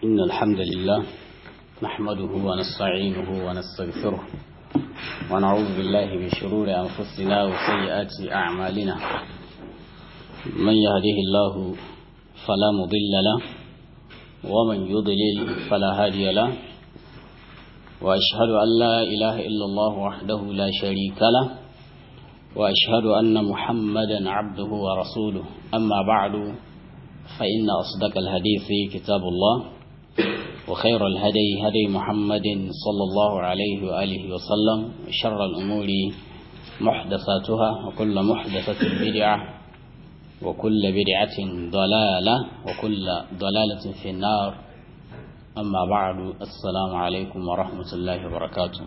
إن الحمد لله نحمده ونستعينه ونستغفره ونعوذ بالله من شرور أنفسنا وسيئات أعمالنا من يهده الله فلا مضل له ومن يضلل فلا هادي له وأشهد أن لا إله إلا الله وحده لا شريك له وأشهد أن محمدا عبده ورسوله أما بعد فإن أصدق الحديث كتاب الله وخير الهدي هدي محمد صلى الله عليه وآله وسلم شر الأمور محدثاتها وكل محدثة بدعة وكل بدعة ضلالة وكل ضلالة في النار أما بعد السلام عليكم ورحمة الله وبركاته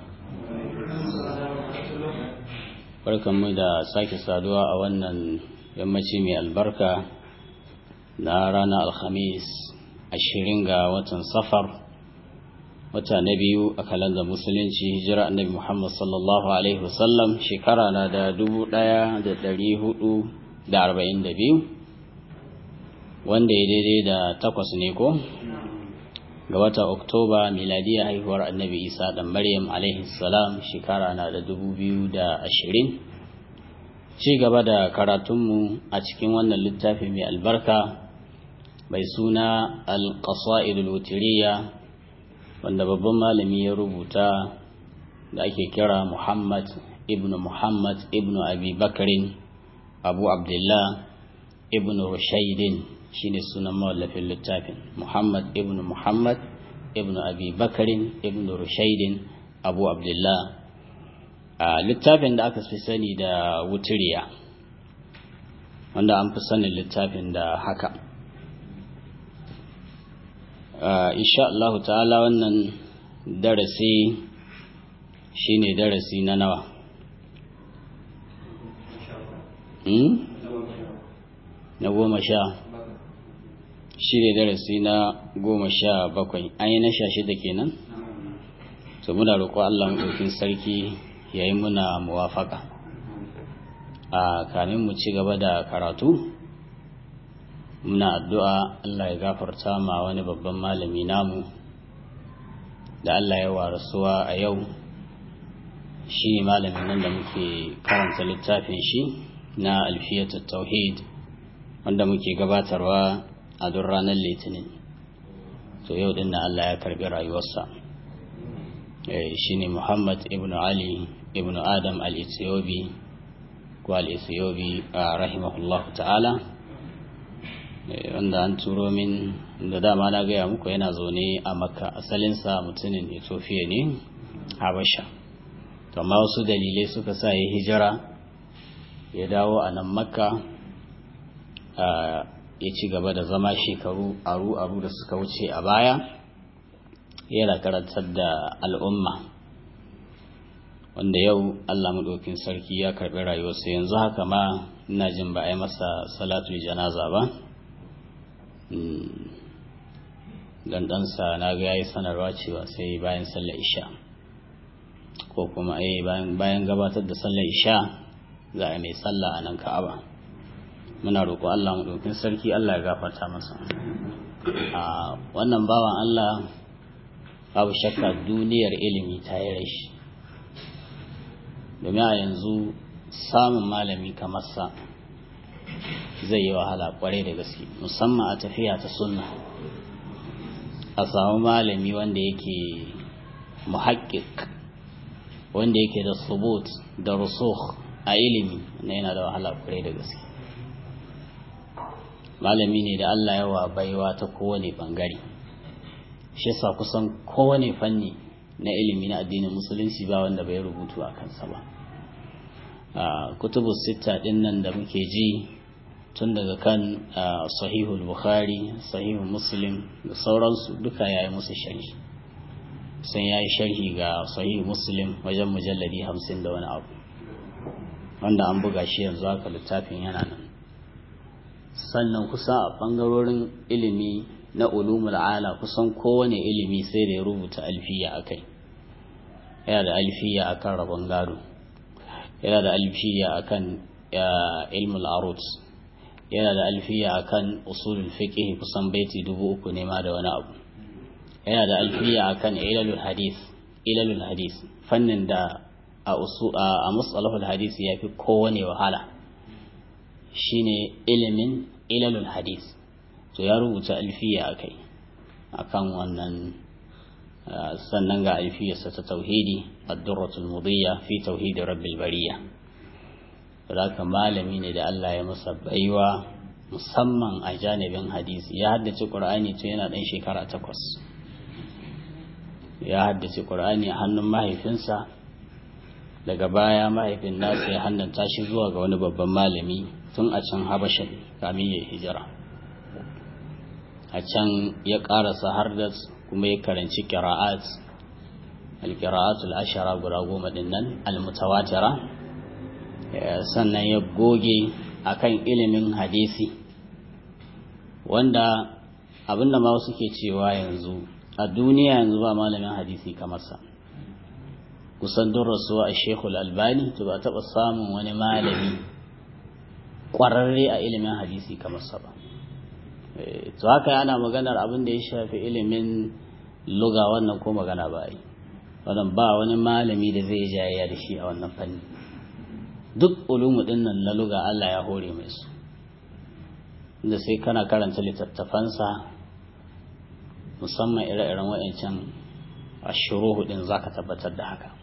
barkanmu da sake saduwa a wannan yammaci mai albarka na ranar alhamis ashirin ga watan safar wata na biyu a kalandar musulunci hijira annabi muhammad sallallahu alaihi wasallam shekara na da dubu daya da dari hudu da arba'in da biyu wanda ya daidai da takwas ne ko ga wata oktoba miladiya haihuwar annabi isa dan maryam alaihi salam shekara na da dubu biyu da ashirin ci gaba da karatunmu a cikin wannan littafi mai albarka mai suna alƙasa'idul wutiriya wanda babban malami ya rubuta da ake kira muhammad ibn muhammad ibn abi bakarin abu abdullah ibn rushaidin shine sunan mawallafin littafin muhammad ibn muhammad ibn abi bakarin ibn rushaidin abu abdullah a littafin da aka fi sani da wutiriya wanda an fi sanin littafin da haka insha Allah ta'ala wannan darasi shine darasi na nawa na goma sha shi ne darasi na goma sha bakwai an yi na sha shida kenan to muna roƙo Allah maɗaukin sarki ya yi muna muwafaka a kamin mu ci gaba da karatu muna addu'a Allah ya gafarta ma wani babban malami namu da Allah ya warasuwa a yau shi ne malamin nan da muke karanta littafin shi na alfiyatul tauhid wanda muke gabatarwa a duk ranar litinin to yau din Allah ya karbi rayuwarsa shi ne muhammad ibn ali ibn adam al-ethiobi ko al-ethiobi rahimahullah ta'ala wanda an turo min da dama na gaya muku yana zaune a makka asalinsa mutumin ethiopia ne habasha to amma wasu dalilai suka sa ya hijira ya dawo a nan makka ya ci gaba da zama shekaru aru-aru da suka wuce a baya yana karantar da al'umma wanda yau allah maɗaukin sarki ya karɓi rayuwarsa yanzu haka ma ina jin ba a yi masa salatul janaza ba dan ɗansa na ga ya yi sanarwa cewa sai bayan sallar isha ko kuma bayan gabatar da sallar isha za a mai sallah a nan ka'aba muna roƙo Allah mu ɗaukin sarki Allah ya gafarta masa a wannan bawan Allah babu shakka duniyar ilimi ta yi rashi domin a yanzu samun malami kamar sa zai yi wahala kwarai da gaske musamman a tafiya ta sunna a samu malami wanda yake muhakkik wanda yake da subut da rusukh a ilimi na yana da wahala kwarai da gaske malami ne da Allah yawa baiwa ta kowane bangare shi yasa kusan kowane fanni na ilimi na addinin musulunci ba wanda bai rubutu a kansa ba a kutubu sita din nan da muke ji tun daga kan sahihul bukhari sahihul muslim da sauransu duka yayi musu sharhi sun yayi sharhi ga sahihul muslim wajen mujalladi hamsin da wani abu wanda an buga shi yanzu haka littafin yana nan sannan kusa a ɓangarorin ilimi na ulumul ala kusan kowane ilimi sai da ya rubuta alfiya a kai yana da alfiya a kan rabon gado yana da alfiya a kan ilmul arut yana da alfiya a kan usulul fiqh kusan baiti dubu uku ne ma da wani abu yana da alfiya akan ilalul hadith ilalul hadith fannin da a usu a musalahul hadith ya fi kowane wahala shine ilimin ilalul hadith to ya rubuta alfiya akai akan wannan sannan ga alfiyarsa ta tauhidi ad-durratul mudiyya fi tauhid rabbil bariyya haka malami ne da Allah ya masa baiwa musamman a janibin hadisi ya haddace qur'ani tun yana dan shekara takwas ya haddace qur'ani a hannun mahaifinsa daga baya mahaifin nasa ya hannanta shi zuwa ga wani babban malami tun a can habashin kamin ya hijira a can ya karasa har da kuma ya karanci qira'at al-qira'atul ashara guda goma din nan al-mutawatira sannan ya goge akan ilimin hadisi wanda abinda ma wasu ke cewa yanzu a duniya yanzu ba malamin hadisi kamar sa kusan don rasuwa a shekul albani to ba taɓa samun wani malami ƙwararre a ilimin hadisi kamar sa ba to haka ana maganar abin da ya shafi ilimin luga wannan ko magana ba yi wannan ba wani malami da zai jayayya da shi a wannan fanni duk ulumu din nan na luga Allah ya hore mai su da sai kana karanta littattafansa musamman ire-iren wa'ancan ashuruhu din zaka tabbatar da haka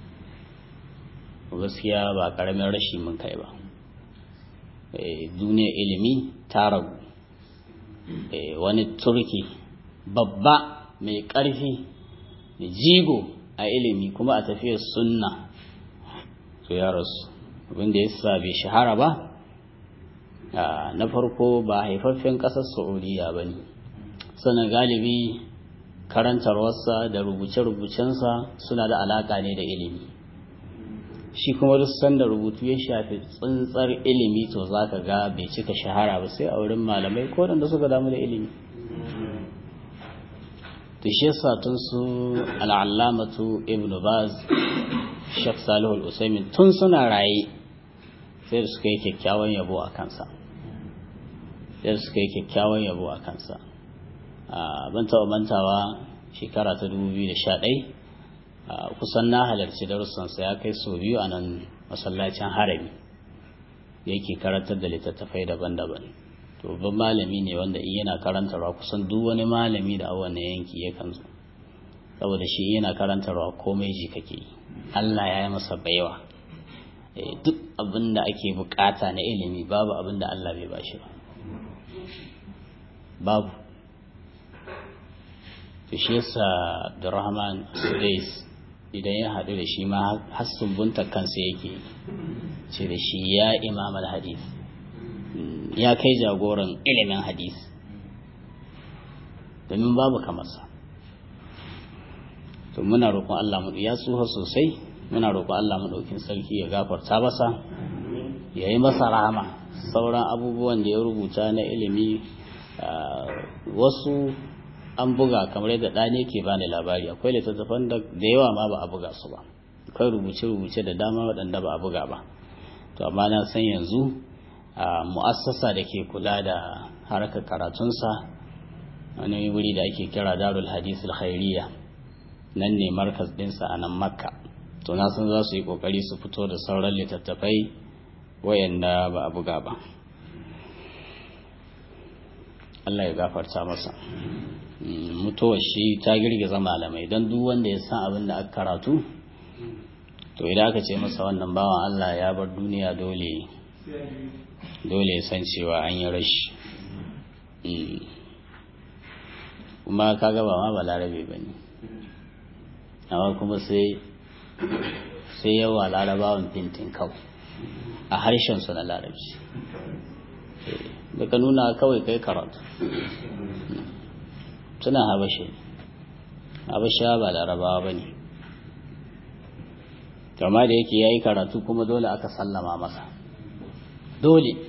gaskiya ba karamin rashi mun kai ba duniyar ilimi ta ragu wani turki babba mai ƙarfi jigo a ilimi kuma a tafiyar sunna to ya rasu abinda ya sa bai shahara ba na farko ba haifaffen ƙasar saudiya ba ne sannan galibi karantarwarsa da rubuce-rubucensa suna da alaƙa ne da ilimi shi kuma duk sanda rubutu ya shafi tsintsar ilimi to za ka ga bai cika shahara ba sai a wurin malamai ko da suka damu da ilimi to shi yasa tun su al'allamatu ibn baz shek salihul usaimin tun suna raye sai da suka yi kyakkyawan yabo a kansa sai da suka yi kyakkyawan yabo a kansa ban taɓa mantawa shekara ta 2011 kusan na halarci darussansa ya kai sau biyu a nan masallacin harami yake karantar da littattafai daban-daban to babban malami ne wanda in yana karantarwa kusan duk wani malami da a wannan yanki yakan zo saboda shi yana karantarwa komai ji kake yi Allah ya yi masa baiwa duk abin da ake bukata na ilimi babu abin da Allah bai bashi ba babu to shi yasa Abdurrahman Sudais idan ya haɗu da shi ma har sumbunta kansa yake ce da shi ya imam al-hadith ya kai jagoran ilimin hadith domin babu kamarsa to muna roƙon Allah mu ya tsuha sosai muna roƙon Allah mu ɗaukin sarki ya gafarta masa ya yi masa rahama sauran abubuwan da ya rubuta na ilimi wasu an buga kamar yadda ɗane ke bani labari akwai littattafan da yawa ma ba a buga su ba akwai rubuce-rubuce da dama waɗanda ba a buga ba to amma na san yanzu mu'assasa da ke kula da harkar karatunsa wani wuri da ake kira darul hadith khairiyya nan ne markas ɗinsa a nan makka to na san za su yi ƙoƙari su fito da sauran littattafai wayanda ba a buga ba Allah ya gafarta masa mutuwar shi ta girgiza malamai don duk wanda ya san abin da aka karatu to idan aka ce masa wannan bawan Allah ya bar duniya dole dole ya san cewa an yi rashi kuma kaga ba ma balarabe ba ne amma kuma sai sai yawa larabawan fintin kawai a harshen su na larabci daga nuna kawai kai karatu suna habashe habasha ba larabawa ba ne kama da yake ya yi karatu kuma dole aka sallama masa dole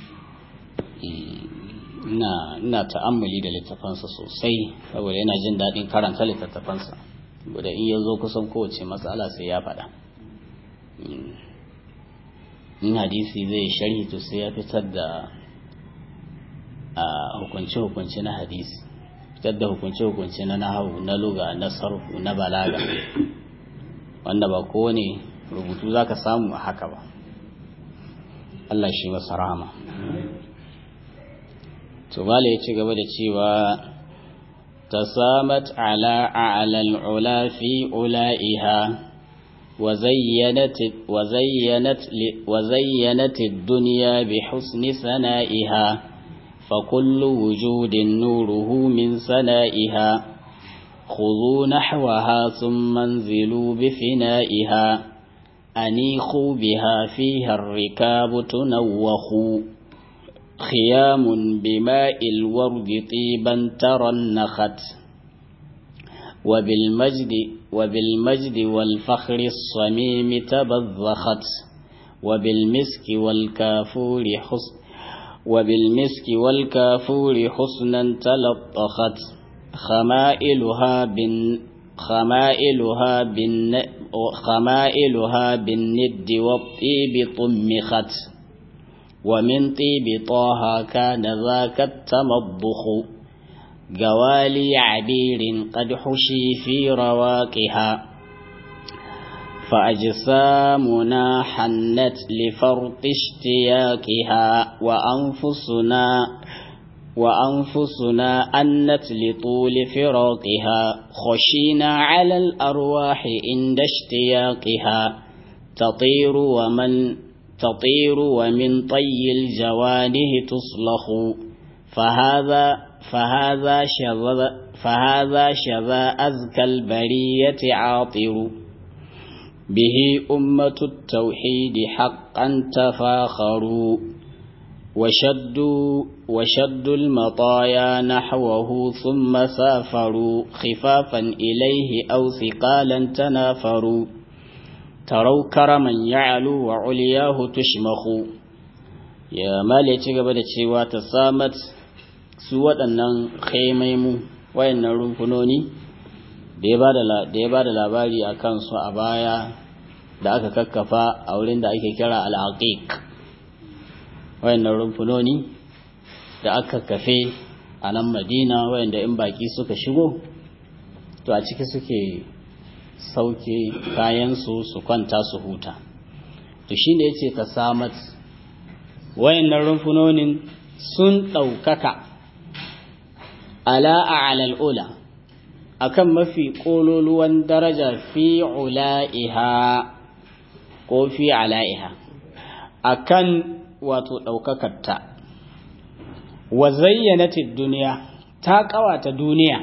ina ta'ammali da littafansa sosai saboda yana jin daɗin karanta littattafansa da in ya zo kusan kowace matsala sai ya faɗa in hadisi zai sharhi to sai ya fitar da hukunce-hukunce na hadisi fitar da hukunce-hukunce na nahawu na luga na sarfu na balaga wanda ba kowane rubutu za ka samu a haka ba Allah shi masa rahama to bala ya ci gaba da cewa tasamat ala a'lal ula fi ula'iha وزينت وزينت وزينت الدنيا بحسن ثنائها فكل وجود نوره من سنائها خذوا نحوها ثم انزلوا بفنائها أنيخوا بها فيها الركاب تنوخ خيام بماء الورد طيبا ترنخت وبالمجد وبالمجد والفخر الصميم تبذخت وبالمسك والكافور حسن وبالمسك والكافور حسنا تلطخت خمائلها بن خمائلها بن خمائلها بالند والطيب طمخت ومن طيب طه كان ذاك التمضخ جوالي عبير قد حشي في رواقها فأجسامنا حنت لفرط اشتياقها وأنفسنا وأنفسنا أنت لطول فراقها خشينا على الأرواح عند اشتياقها تطير ومن تطير ومن طي الجوانه تصلخ فهذا فهذا شذا فهذا شذا أزكى البرية عاطر به أمة التوحيد حقا تفاخروا وشدوا وشدوا المطايا نحوه ثم سافروا خفافا إليه أو ثقالا تنافروا تروا كرما يعلو وعلياه تشمخ يا مالي تقبل تشيوات السامت su waɗannan khaimaimu wayannan rumfunoni da ya ba da labari a kansu a baya da aka kakkafa a wurin da ake kira al'aqiq wayannan rumfunoni da aka kafe a nan madina wayanda in baki suka shigo to a ciki suke sauke kayansu su kwanta su huta to shi ne ya ce ta samat wayannan rumfunonin sun ɗaukaka ala a'lal ula akan mafi kololuwan daraja fi ula'iha ko fi ala'iha akan wato ɗaukakarta wa zayyanatid duniya ta ƙawata duniya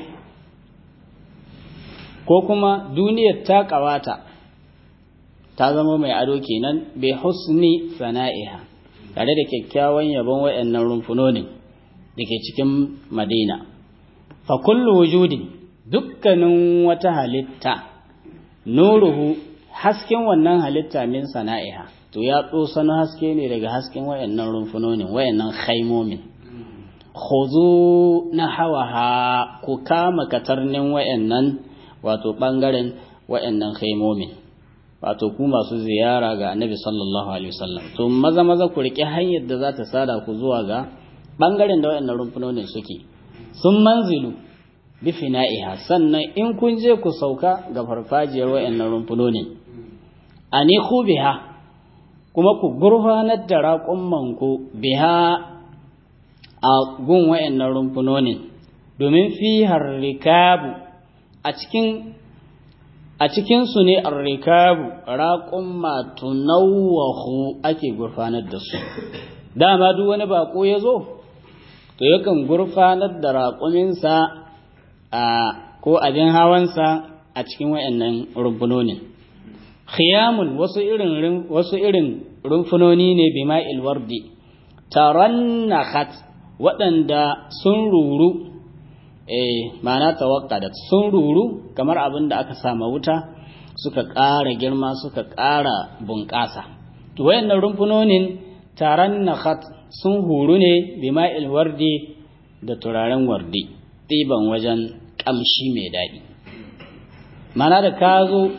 ko kuma duniyar ta ƙawata ta zama mai ado kenan bai husni sana'iha tare da kyakkyawan yabon waɗannan rumfunonin da ke cikin madina fa kullu wujudin dukkanin wata halitta nuruhu hasken wannan halitta min sana'iha to ya na haske ne daga hasken wayannan rumfunonin wayannan khaimomin khuzu na hawaha ku kama katarnin wayannan wato bangaren wayannan khaimomin wato ku masu ziyara ga annabi sallallahu alaihi wasallam to maza maza ku rike hanyar da za ta sada ku zuwa ga bangaren da wayannan rumfunonin suke sun manzilu bi fina'iha sannan in kun je ku sauka ga farfajiyar wayannan rumfunonin ani ku biha kuma ku gurfanar da raƙumman ku biha a gun wayannan rumfunonin domin fi harrikabu a cikin a cikinsu ne arrikabu raƙumma tunawwahu ake gurfanar da su dama duk wani baƙo ya zo to yakan gurfanar da raƙuminsa a ko abin hawansa a cikin wayannan rumfunonin khiyamun wasu irin wasu irin rumfunoni ne bima'il wardi tarannakhat waɗanda sun ruru eh ma'ana tawakkadat sun ruru kamar abin da aka sama wuta suka ƙara girma suka ƙara bunƙasa to wayannan rumfunonin tarannakhat sun huru ne bima'il wardi da turaren wardi ɗiban wajen ƙamshi mai daɗi mana da ka zo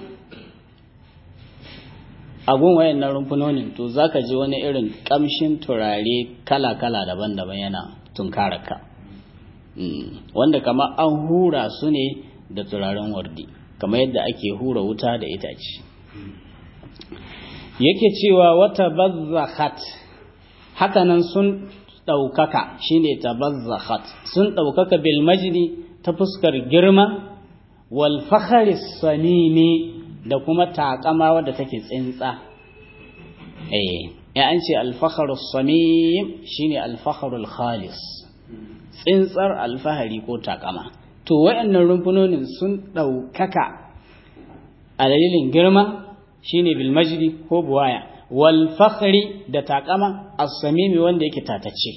a gun wayannan rumfunonin to za ka ji wani irin ƙamshin turare kala-kala daban-daban yana tunkararka wanda kama an hura su ne da turaren wardi kamar yadda ake hura wuta da itace yake cewa wata bazzakhat hakanan sun ɗaukaka shine tabazzakhat sun ɗaukaka bil majdi ta fuskar girma wal fakhri samimi da kuma takama wadda take tsintsa eh ya an ce al fakhru samim shine al fakhru khalis tsintsar alfahari ko takama to wayannan rumfunonin sun ɗaukaka a dalilin girma shine bil majdi ko buwaya wal fakhri da takama as-samimi wanda yake tatace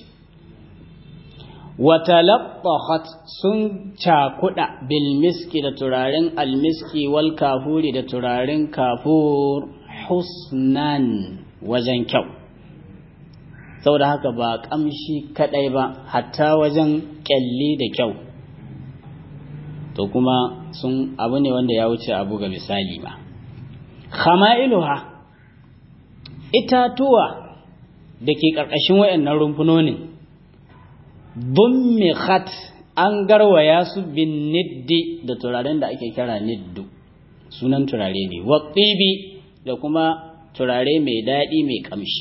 wa talaqqat sun cakuda bil miski da turaren al miski wal kafuri da turaren kafur husnan wajen kyau saboda haka ba kamshi kadai ba hatta wajen kyalli da kyau to kuma sun abu ne wanda ya wuce abu ga misali ba khama'iluha itatuwa da ke ƙarƙashin wayannan rumfunonin dummihat an garwaya su bin niddi da turaren da ake kira niddu sunan turare ne waƙibi da kuma turare mai daɗi mai ƙamshi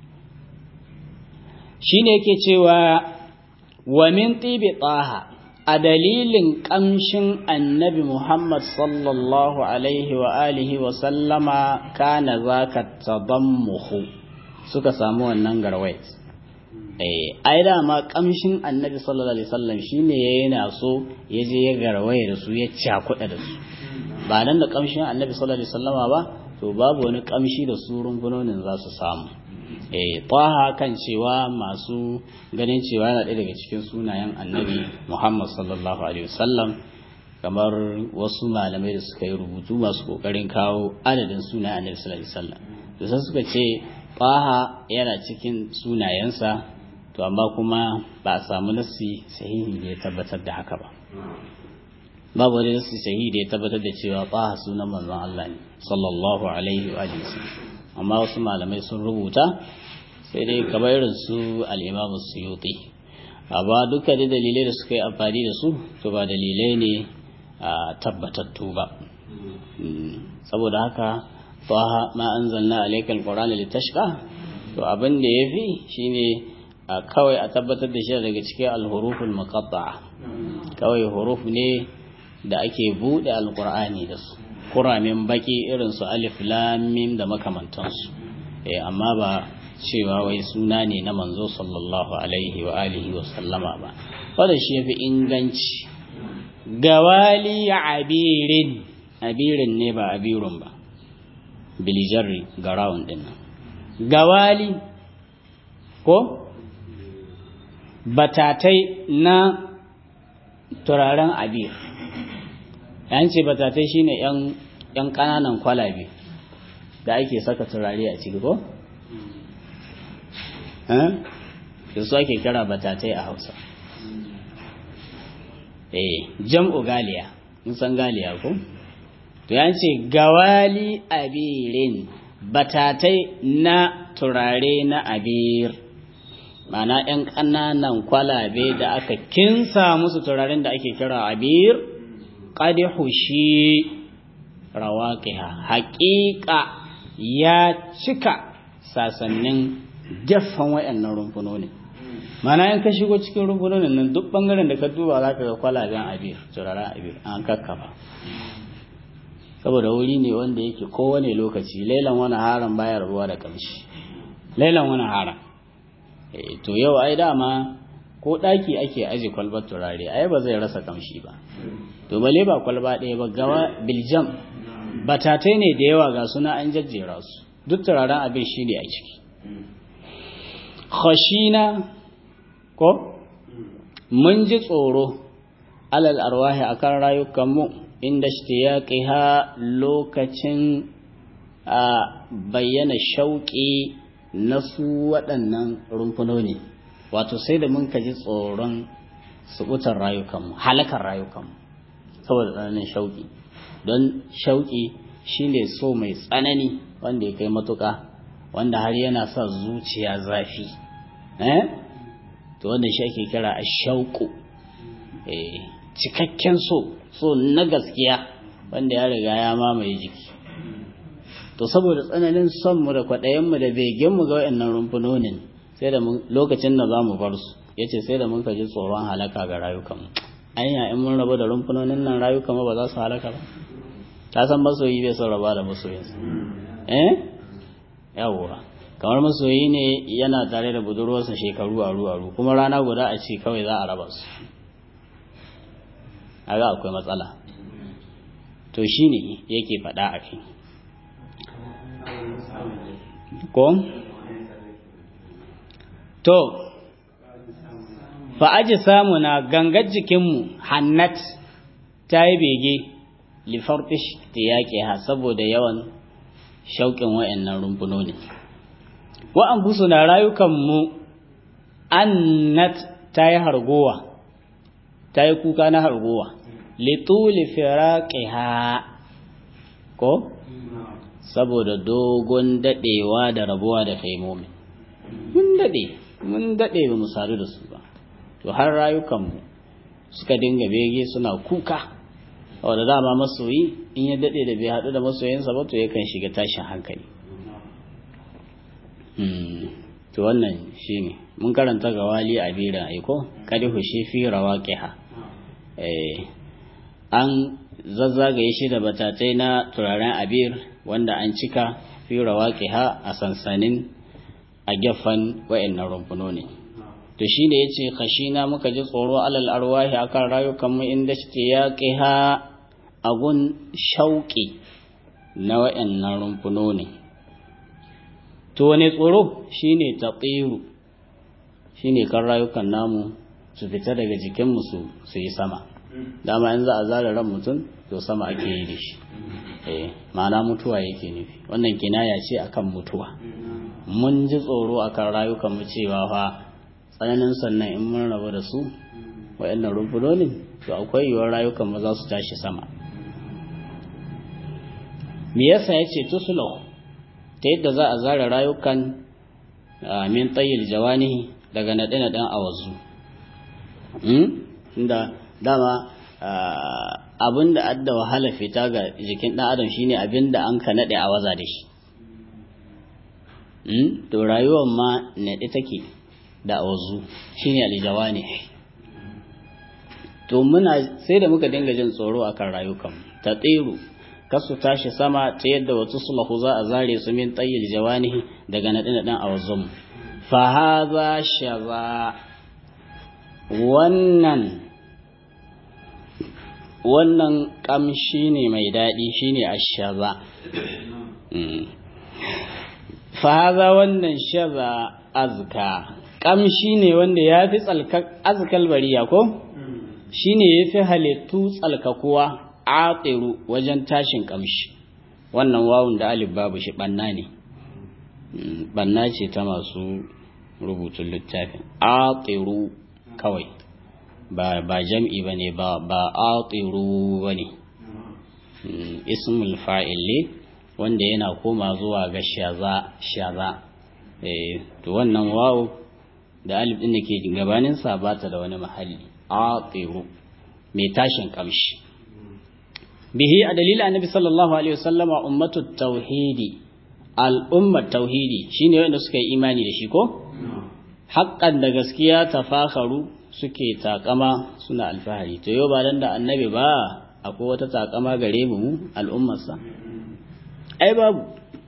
shi ne yake cewa wa min tibi tsaha a dalilin ƙamshin annabi Muhammad sallallahu Alaihi wa alihi wa sallama kana za ka tabammuhu suka samu wannan garwai. ai dama ƙamshin annabi sallallahu Alaihi wasallam shi ne ya yana so ya je ya garwai da su ya cakuɗa da su ba nan da ƙamshin annabi sallallahu Alaihi wasallama ba to babu wani ƙamshi da su rumfunonin za su samu taha kan cewa masu ganin cewa yana ɗaya daga cikin sunayen annabi muhammad sallallahu alaihi wasallam kamar wasu malamai da suka yi rubutu masu ƙoƙarin kawo adadin sunayen annabi sallallahu alaihi wasallam to sai suka ce taha yana cikin sunayensa to amma kuma ba a samu nassi sahihi da ya tabbatar da haka ba babu wani nassi sahihi da ya tabbatar da cewa taha sunan manzon Allah ne sallallahu alaihi wa sallam amma wasu malamai sun rubuta sai dai kamar irin su al'imamu suyuti amma duka da dalilai da suka yi amfani da su to ba dalilai ne a tabbatattu ba saboda haka taha ma anzalna alaykal qur'ana litashqa to abin da yafi shine kawai a tabbatar da shi daga cikin al-huruful muqatta'a kawai huruf ne da ake bude alqur'ani da su kuramin baki irin su alif lam mim da makamantansu eh amma ba cewa wai suna ne na manzo sallallahu alaihi wa alihi wa sallama ba wanda shi yafi inganci gawali abirin abirin ne ba abirun ba bilijarri garawun din nan gawali ko batatai na turaren abir yan ce batatai shine yan yan kananan kwalabe da ake saka turare a ciki ko da su ake kira batatai a hausa eh jam'u galiya mun san galiya ko to yan ce gawali abirin batatai na turare na abir mana ‘yan ƙananan kwalabe da aka kinsa musu turaren da ake kira abir ƙadihu shi rawaƙiha haƙiƙa ya cika sasannin gefen waɗannan rumfunonin mana yan ka shigo cikin rumfunonin nan duk ɓangaren da ka duba za ka ga kwalaben abir turaren abir an kakkafa saboda wuri ne wanda yake kowane lokaci lailan wani haram bayar ruwa da kamshi lailan wani haram to yau ai dama ko ɗaki ake aje kwalbar turare ai ba zai rasa kamshi ba to bale ba kwalba ɗaya ba gawa biljam batatai ne da yawa ga suna an jajjera su duk turaren abin shi ne a ciki khashina ko mun ji tsoro alal arwahi akan rayukanmu inda ishtiyaqiha lokacin a bayyana shauƙi na su waɗannan rumfunoni wato sai da mun kaji tsoron subutar rayukanmu halakar rayukanmu saboda tsananin shauƙi don shauƙi shine so mai tsanani wanda ya kai matuƙa wanda har yana sa zuciya zafi eh to wanda shi ake kira a shauƙu cikakken so so na gaskiya wanda ya riga ya mamaye jiki to saboda tsananin son mu da kwaɗayen mu da begen mu ga wayannan rumfunonin sai da lokacin da za mu bar su yace sai da mun ka ji tsoron halaka ga rayukan mu anya in mun rabu da rumfunonin nan rayukan mu ba za su halaka ba ta san masoyi bai son raba da masoyinsa eh yawwa kamar masoyi ne yana tare da budurwarsa shekaru aru aru kuma rana guda a ce kawai za a raba su aga akwai matsala to shine yake faɗa a kai ko to fa aji samu na gangar jikinmu hannat ta yi bege lifarfish ta yaƙe ha saboda yawan shauƙin wa'annan rumfunoni wa'an busu na rayukanmu annat ta yi hargowa ta yi kuka na hargowa lituli firaqiha ko saboda dogon dadewa da rabuwa da kaimomi mun dade mun dade ba mu sadu da su ba to har rayukanmu suka dinga bege suna kuka wanda dama masoyi in ya dade da bai hadu da masoyinsa ba to yakan shiga tashin hankali to wannan shine mun karanta ga wali a bira aiko kadi hushe fi rawaqiha eh an zazzagaye shi da batatai na turaren abir wanda an cika fi rawaqiha a sansanin a gefen wayannan rumfunoni to shine yace khashina muka ji tsoro alal arwahi akan rayukan mu inda shi yaqiha agun shauki na wayannan rumfunoni to wane tsoro shine taqiru shine kan rayukan namu su fita daga jikinmu su su yi sama dama in za a zara ran mutum to sama ake yi da shi eh ma'ana mutuwa yake nufi wannan kinaya ce akan mutuwa mun ji tsoro akan rayukan mu cewa fa tsananin sannan in mun rabu da su wayannan rumfunonin to akwai yiwuwar rayukan mu za su tashi sama me yasa yace tuslahu ta yadda za a zara rayukan min tayyil jawanihi daga naɗe-naɗen awazu inda dama abin da adda wahala fita ga jikin ɗan adam shine abin da an ka naɗe a waza da shi to rayuwar ma naɗe take da awazu shine alijawa ne to muna sai da muka dinga jin tsoro akan rayukan ta tsiru kasu tashi sama ta yadda wata sulahu za a zare su min tsayyil jawanihi daga naɗe-naɗen awazun fa haza shaza wannan wannan kamshi ne mai daɗi shine ashaza fahaza wannan shaza azka kamshi ne wanda ya fi azkal bariya ko shine ya fi halittu tsalkakuwa atiru wajen tashin kamshi wannan wawun da alif babu shi banna ne banna ce ta masu rubutun littafin atiru kawai ba ba jam'i bane ba ba atiru bane ismul fa'il ne wanda yana koma zuwa ga shaza shaza eh to wannan wawu da alif din da ke gabanin sa ba ta da wani mahalli atiru mai tashin kamshi bihi a dalilin annabi sallallahu alaihi wasallama ummatu tauhidi al'ummar tauhidi shine wanda suka yi imani da shi ko haƙƙan da gaskiya tafakharu suke takama suna alfahari to yau ba dan da annabi ba akwai wata takama gare mu al'ummarsa ai babu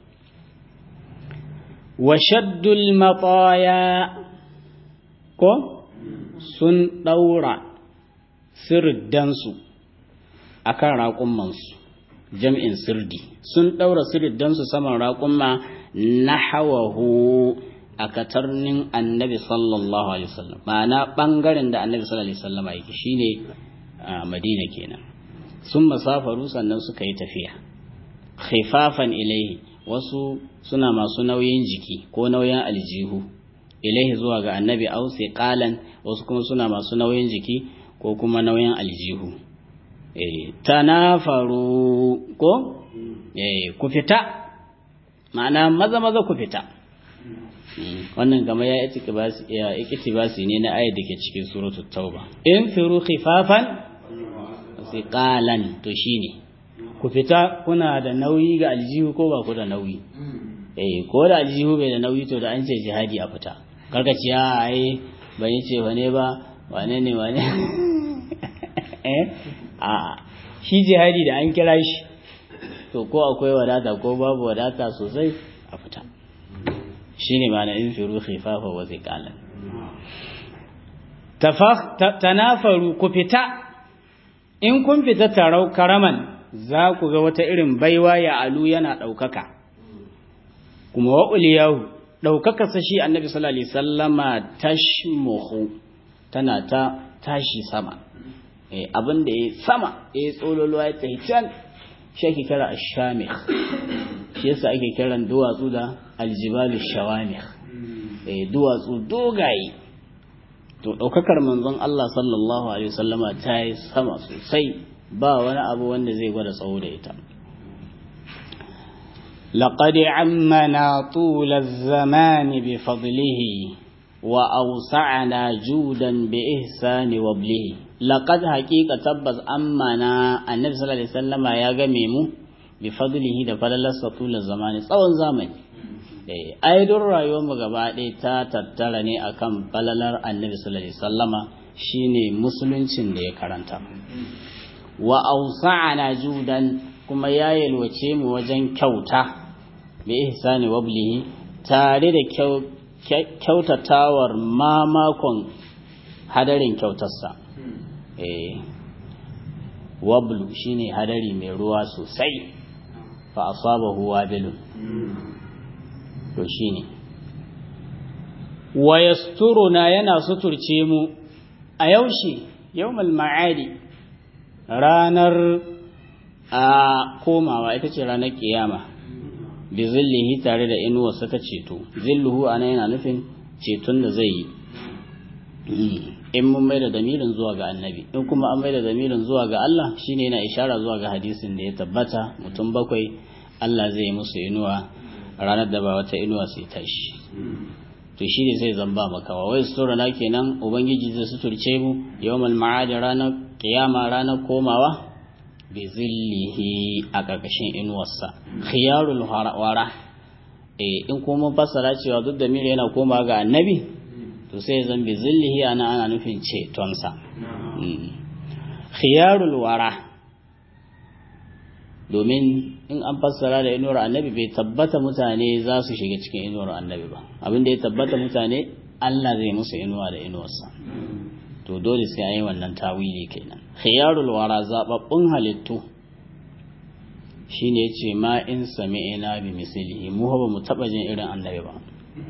wa shaddul mataya ko sun daura sirdansu akan raƙummansu jam'in sirdi sun daura sirdansu saman raƙumma nahawahu a katarnin annabi sallallahu alaihi wasallam ma'ana bangaren da annabi sallallahu alaihi wasallam yake shine a madina kenan sun masafaru sannan suka yi tafiya khifafan ilaihi wasu suna masu nauyin jiki ko nauyin aljihu ilaihi zuwa ga annabi au qalan wasu kuma suna masu nauyin jiki ko kuma nauyin aljihu eh tanafaru ko eh ku fita ma'ana maza maza ku fita wannan kama ya iktibasi ne na ayat da ke cikin suratul tauba in firu khifafan thiqalan to shine ku fita kuna da nauyi ga aljihu ko ba ku da nauyi eh ko da aljihu bai da nauyi to da an ce jihadi a fita karka ce a ai ban yi ce wane ba wane ne wane eh a shi jihadi da an kira shi to ko akwai wadata ko babu wadata sosai a fita shine ma na in firu khifafa wa ziqalan tanafaru ku fita in kun fita tarau karaman za ku ga wata irin baiwa ya alu yana ɗaukaka kuma wa uliyahu ɗaukaka sa shi annabi sallallahu alaihi sallama tashmuhu tana ta tashi sama eh abin da ya sama ya tsololo ya tsaye can shi ake kira ashamikh shi yasa ake kiran duwatsu da aljibalu shawamikh eh duwatsu dogaye to ɗaukakar manzon Allah sallallahu alaihi wasallama ta yi sama sosai ba wani abu wanda zai gwada tsawo da ita لقد عمنا طول الزمان بفضله وأوسعنا جودا بإحسان وبله لقد حقيقة تبز أمنا النبي صلى الله عليه وسلم يا جميم بفضله da falalarsa tula zamani tsawon zamani ai duk rayuwar mu gaba ɗaya ta tattara ne akan falalar annabi sallallahu alaihi wasallama shine musuluncin da ya karanta wa ausa'ana judan kuma ya yalwace mu wajen kyauta bi ihsani wablihi tare da kyautatawan mamakon hadarin kyautarsa eh wablu shine hadari mai ruwa sosai fa asabahu wabilun to shine wa yasturuna yana suturce mu a yaushe yawmal ma'adi ranar a komawa ita ce ranar kiyama bi zillihi tare da inuwarsa ta ceto zilluhu ana yana nufin ceton da zai yi in mun mai da damirin zuwa ga annabi in kuma an mai da damirin zuwa ga Allah shine yana ishara zuwa ga hadisin da ya tabbata mutum bakwai Allah zai musu inuwa ranar da ba wata inuwa sai tashi to shi ne sai zamba makawa wai sutura na kenan ubangiji zai suturce mu yawmal ma'ad ranar kiyama ranar komawa bi zillihi a ƙarƙashin inuwarsa khiyarul wara eh in kuma fassara cewa duk da mire yana komawa ga annabi to sai zan bi zillihi ana ana nufin cetonsa khiyarul wara domin in an fassara da inuwar annabi bai tabbata mutane za su shiga cikin inuwar annabi ba abin da ya tabbata mutane Allah zai musu inuwa da inuwarsa to dole sai an yi wannan tawili kenan khiyarul wara zababbun halittu shine yace ma in sami'ina bi mislihi mu ba mu taba jin irin annabi ba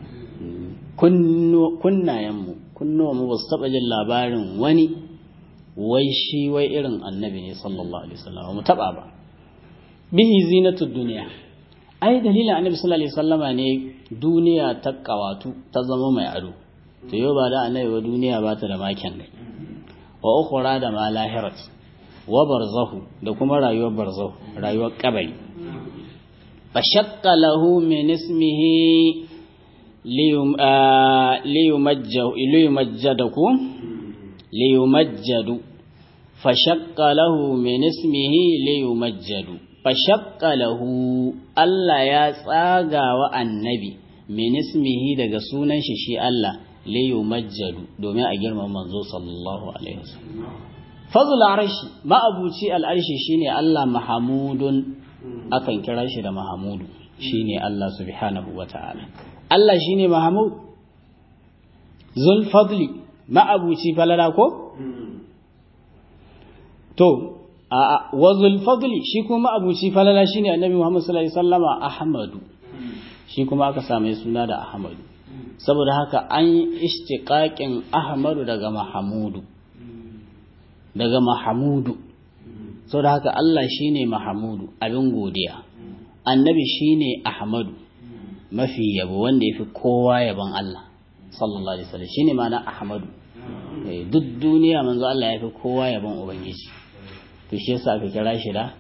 kunnayen mu kunnuwa mu ba su taba jin labarin wani wai shi wai irin annabi ne sallallahu alaihi wasallam mu taba ba bihi zinatud duniya ai dalilin annabi sallallahu alaihi wasallama ne duniya ta kawatu ta zama mai ado to yau ba da annabi ba duniya ba ta da makin gai wa ukhra da ma lahirat wa barzahu da kuma rayuwar barzahu rayuwar kabari fa shaqqa lahu min ismihi liyumajjadu liyumajjadaku liyumajjadu fa shaqqa lahu min ismihi liyumajjadu fa shaqqa lahu Allah ya tsaga wa annabi min ismihi daga sunan shi shi Allah liyu majjadu domin a girmama manzo sallallahu alaihi wasallam fazul arshi ma'abuci al'arshi shine Allah mahamudun akan kira shi da mahamudu shine Allah subhanahu wata'ala Allah shine mahamud zul fadli ma'abuci falala ko to a wa zul fadli shi kuma ma'abuci falala shine annabi Muhammad sallallahu alaihi wasallama ahmadu shi kuma aka same suna da ahmadu saboda haka an yi ishtiƙaƙin ahmadu daga mahamudu daga mahamudu saboda haka Allah shine mahamudu abin godiya annabi shine ahmadu mafi yabo wanda ya fi kowa yabon Allah sallallahu alaihi wasallam shine ma'ana ahmadu duk duniya manzo Allah ya fi kowa yabon ubangiji to shi yasa aka kira shi da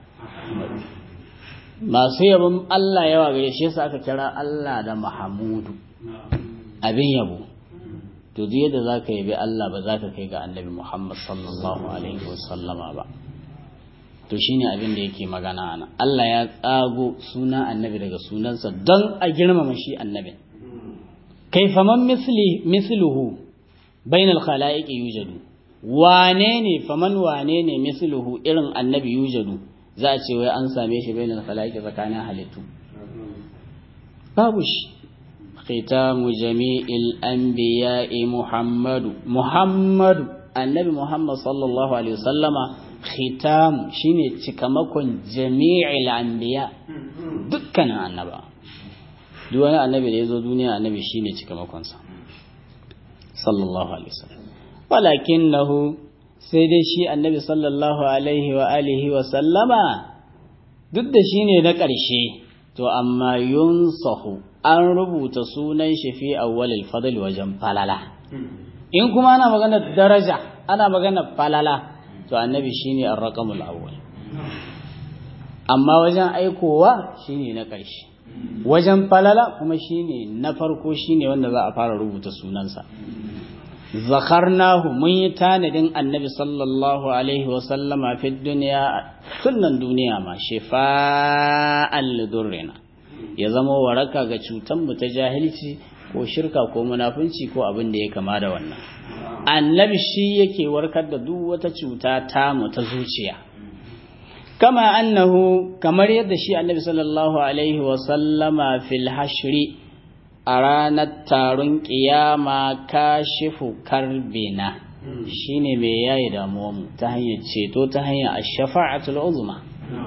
masu yabon Allah yawa gare shi yasa aka kira Allah da mahamudu abin yabo to duk yadda za ka yabi Allah ba za ka kai ga annabi Muhammad sallallahu alaihi wasallama ba to shine abin da yake magana ana Allah ya tsago suna annabi daga sunansa don a girmama shi annabi kaifa man misli misluhu bainal khalaiqi yujadu wane ne faman wane ne misluhu irin annabi yujadu za a ce wai an same shi bainal khalaiqi tsakanin halittu babu shi ختام جميع الأنبياء محمد محمد النبي محمد صلى الله عليه وسلم ختام شيني تكمكن جميع الأنبياء دكنا النبا دوانا النبي ليزو دنيا النبي شيني تكمكن صلى الله عليه وسلم ولكنه سيدي شي النبي صلى الله عليه وآله وسلم duk da shi ne na ƙarshe to amma yunsahu an rubuta sunan shi fi awwalil fadl wajen falala in kuma ana magana daraja ana magana falala to annabi shine ar-raqamul awwal amma wajen aikowa shine na ƙarshe wajen falala kuma shine na farko shine wanda za a fara rubuta sunansa zakarnahu mun yi tanadin annabi sallallahu alaihi wasallama fi duniya sunan duniya ma shifa'an lidurrina ya zama waraka ga cutan mu ta jahilci ko shirka ko munafunci ko abin da ya kama da wannan annabi shi yake warkar da duk wata cuta ta mu ta zuciya kama annahu kamar yadda shi annabi sallallahu alaihi wasallama fil hashri a ranar taron ƙiyama kashifu karbina shine mai yayi damuwanmu ta hanyar ceto ta hanyar ash-shafa'atul uzma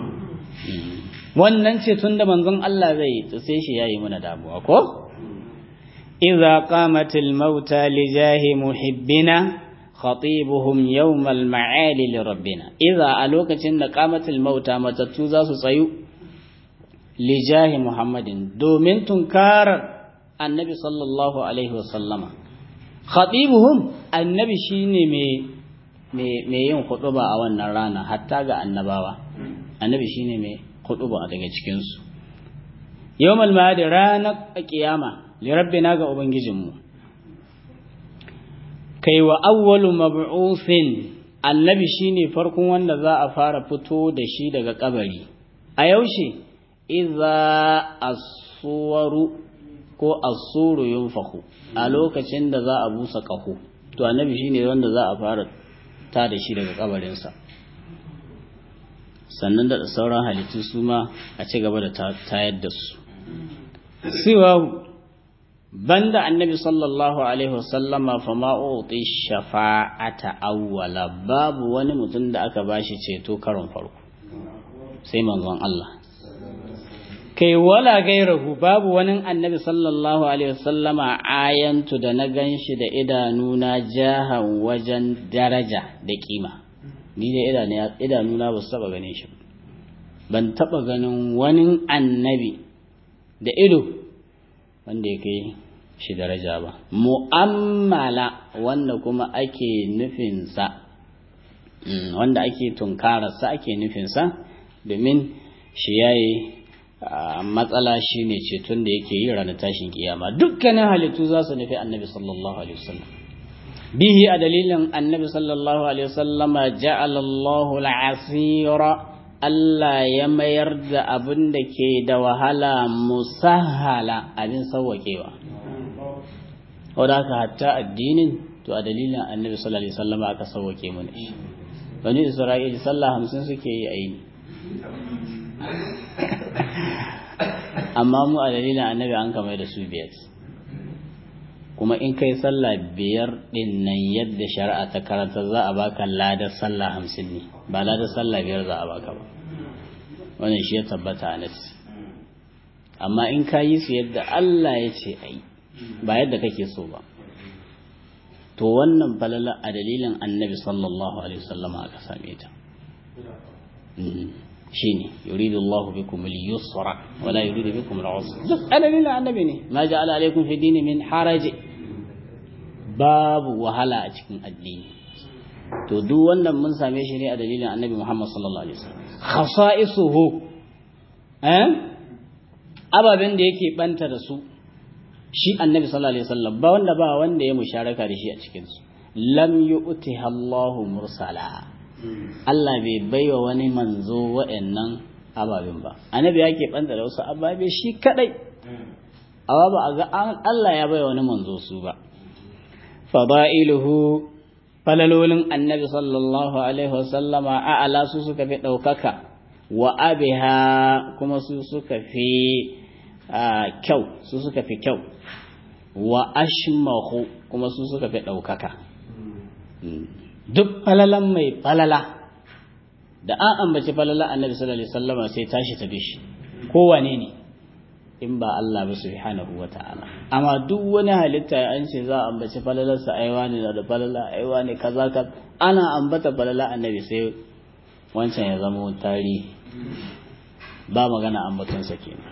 wannan ceton da manzon Allah zai to sai shi yayi mana damuwa ko idza qamatil mauta li jahi muhibbina khatibuhum yawm al-ma'ali li rabbina idza a lokacin da qamatil mauta matattu za su tsayu li jahi muhammadin domin tunkarar annabi sallallahu alaihi wasallama khatibuhum annabi shine mai mai yin hutuba a wannan rana hatta ga annabawa annabi shine mai hutuba daga cikin su yawmal ma'ad ranar kiyama li rabbina ga ubangijinmu kai wa awwalu mab'uthin annabi shine farkon wanda za a fara fito da shi daga kabari a yaushe idza as-suwaru ko asuru yunfahu a lokacin da za a busa ƙaho to annabi shine wanda za a fara ta da shi daga kabarinsa sannan da sauran halittu su ma a ci gaba da tayar da su siwa banda annabi sallallahu alaihi wasallama fa ma uti shafa'ata awwala babu wani mutum da aka bashi ceto karon farko sai manzon Allah kai wala gairahu babu wani annabi sallallahu alaihi wasallama ayantu da na ganshi da idanuna jahan wajen daraja da kima ni da idanuna ba su taba ganin shi ban taba ganin wani annabi da ido wanda ya kai shi daraja ba mu'ammala wanda kuma ake nufinsa wanda ake tunkararsa ake nufinsa domin shi yayi matsala shi ne ceton da yake yi ranar tashin kiyama dukkanin halittu za su nufi annabi sallallahu alaihi wasallam bihi a dalilin annabi sallallahu alaihi wasallam ja'alallahu al'asira Allah ya mayar da abin da ke da wahala musahala abin sauwaƙewa wadda aka hatta addinin to a dalilin annabi sallallahu alaihi wasallam aka sauwaƙe mana shi bani isra'ila sallah hamsin suke yi a yini amma mu a dalilin annabi an kamar da su biyar kuma in kai sallah biyar din nan yadda shari'a ta karanta za a baka ladar sallah hamsin ne ba ladar sallah biyar za a baka ba wannan shi ya tabbata a nasi amma in ka yi su yadda Allah ya ce a yi ba yadda kake so ba to wannan falala a dalilin annabi sallallahu alaihi wasallama aka same ta shine yuridu Allah bikum al-yusra wa la yuridu bikum al-usra duk adalilin annabi ne ma ja'ala alaikum fi dini min haraj babu wahala a cikin addini to duk wannan mun same shi ne a dalilin annabi Muhammad sallallahu alaihi wasallam khasa'isuhu eh ababen da yake banta da su shi annabi sallallahu alaihi wasallam ba wanda ba wanda ya musharaka da shi a cikin su lam yu'tiha Allahu mursala Allah bai baiwa wani manzo wa'annan ababin ba annabi yake banta da wasu ababe shi kadai amma ba a ga Allah ya baiwa wani manzo su ba fada'iluhu falalolin annabi sallallahu alaihi wasallama a'ala su suka fi ɗaukaka wa abiha kuma su suka fi kyau su suka fi kyau wa ashmahu kuma su suka fi ɗaukaka duk falalan mai falala da an ambaci falala annabi sallallahu alaihi wasallama sai tashi ta bishi kowane ne in ba Allah ba subhanahu wa ta'ala amma duk wani halitta an ce za a ambaci falalarsa aiwa ne da falala aiwa ne kaza ka ana ambata falala annabi sai wancan ya zama tarihi ba magana ambatonsa kenan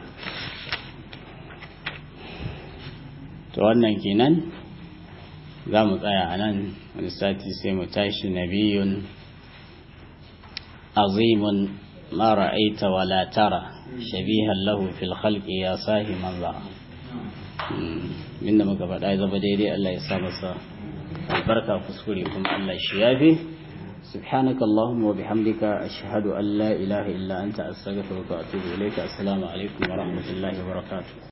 to wannan kenan za mu tsaya a nan wani sati sai mu tashi nabiyun azimun ma ra'aita wala tara shabihan lahu fil khalqi ya sahi manzara inda muka faɗa zaba daidai Allah ya sa masa albarka kuskure kuma Allah shi yafi سبحانك اللهم وبحمدك أشهد أن لا إله إلا أنت أستغفرك وأتوب إليك السلام عليكم ورحمة الله وبركاته